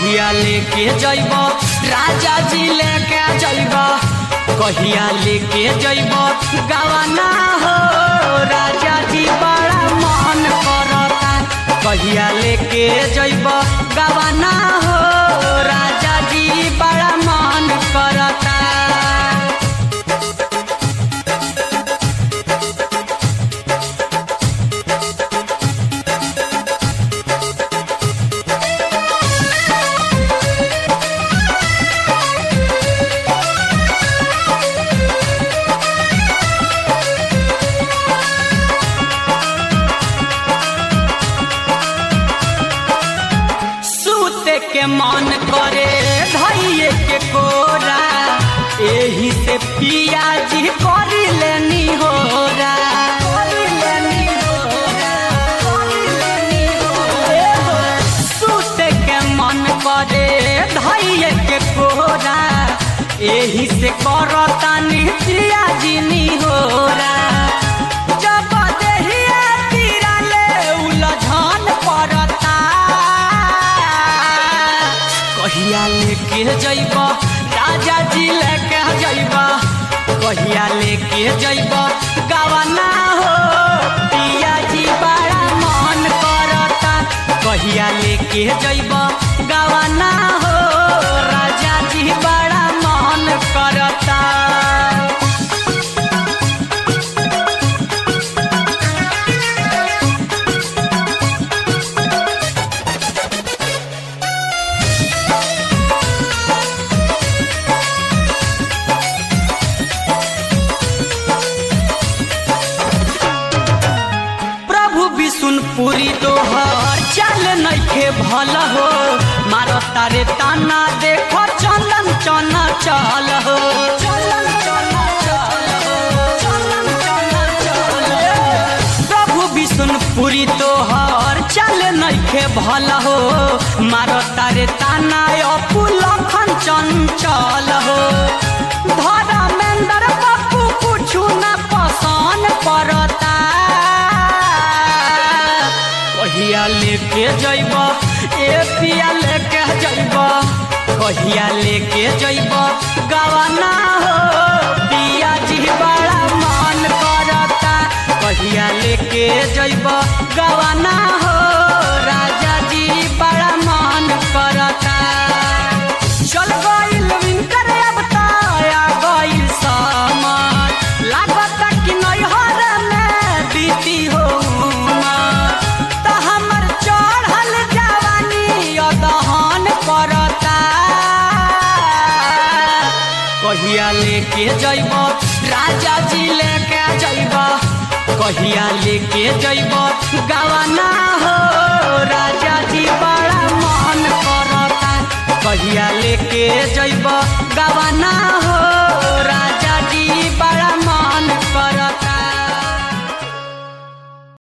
कहिया लेके जइब राजा जी लेके जइब कहिया लेके जइब गवाना हो राजा जी बड़ा मन करता कहिया लेके जइब गवाना हो राजा जी बड़ा मन करता सूते के मन करे धैये के कोरा एही से पिया जी करी लेनी होरा सूते के मन करे धैये के कोरा एही से करतानी पिया जी नी होरा जब देहिया तीरा ले उलझन पड़ता कहिया लेके जइब राजा जी लेके जइब कहिया लेके जइब गवाना हो पिया जी बड़ा मन करता कहिया लेके जइब गवाना हो राजा जी बड़ा मन करता प्रभु विष्णुपुरी तोहर चल नइखे भल हो मार तारे ताना देख चलन चन चल हो प्रभु विष्णुपुरी तोहर चल नइखे भल हो मार तारे ताना अपुलखन चंचल हो धर्मेंद्र बापू कुछु न पसंद पड़ता कहिया लेके जइब ए पिया लेके जइब कहिया लेके जइब गवाना हो पिया जी बड़ा मन करता कहिया लेके जइब गवाना हो राजा जी बड़ा मन करता चल गइल विंकर अब ताया गइल सामान लागता कि नैहर में बीती हो त हमर चढ़ल जवानी अदहन करता कहिया लेके जइब राजा जी लेके जइब कहिया लेके जइब गवाना हो राजा जी बड़ा मन करता कहिया लेके जइब गवाना हो राजा